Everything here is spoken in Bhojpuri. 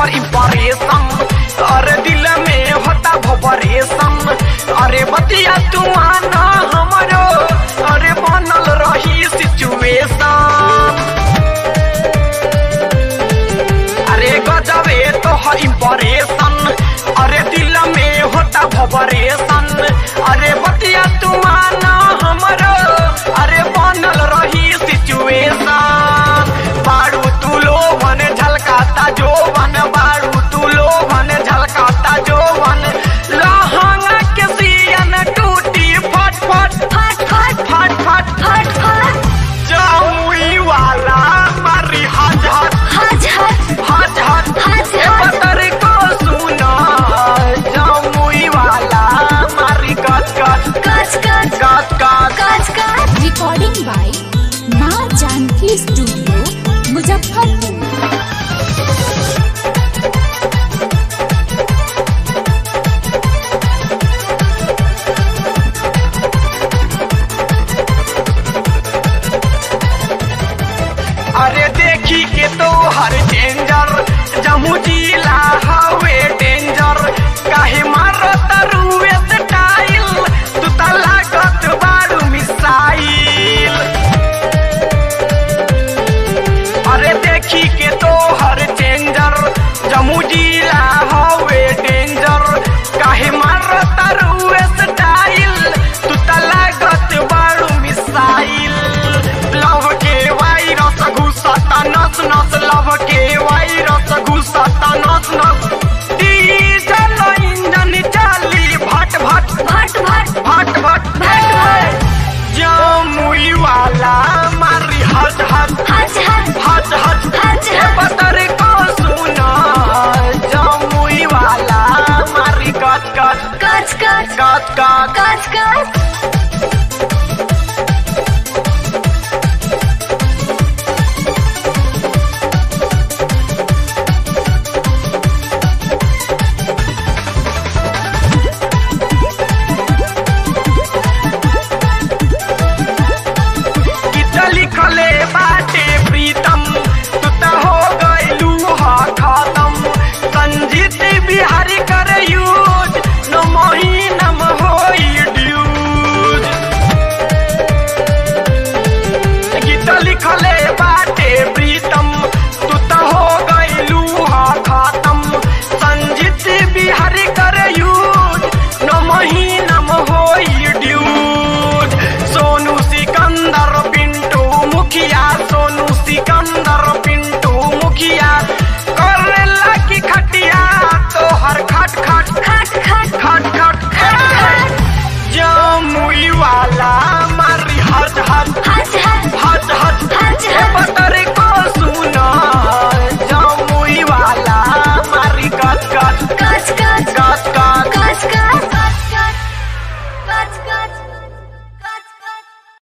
तोहर इंप्रेशन अरे दिल में होता भवरेशन अरे बतिया तू आना हमरो अरे बनल रही सिचुएशन अरे गजबे तोहर इंप्रेशन अरे दिल में होता भवरेशन अरे बतिया तू आना हमरो अरे बनल रही सिचुएशन बारू तू लोभन झलकाता जोवन बारू तू लोभन झलकाता जोवन लहंगा के सियन टूटी फट फट फट फट फट फट फट फट जामुई वाला मारी हज हज हज हज हज हज हज ए हज पतर को सुना जामुई वाला मारी कच कच कच कच कच कच कच कच रिकॉर्डिंग बाय माँ जानकी स्टूडियो मुजफ्फरपुर अरे देखी के तो हर डेंजर जमू जिला हवे डेंजर काहे मारत रुए स्टाइल तू त लागत बारू मिसाइल अरे देखी के तो हर डेंजर जमू जिला हवे डेंजर काहे मारत रुए स्टाइल तू त लागत बारू मिसाइल लव के वायरस घुसता नस नस लव के वायरस घुसता नस नस डीजल इंजन चली भट भट भट भट भट भट भट भट जमुई वाला मारी हज हज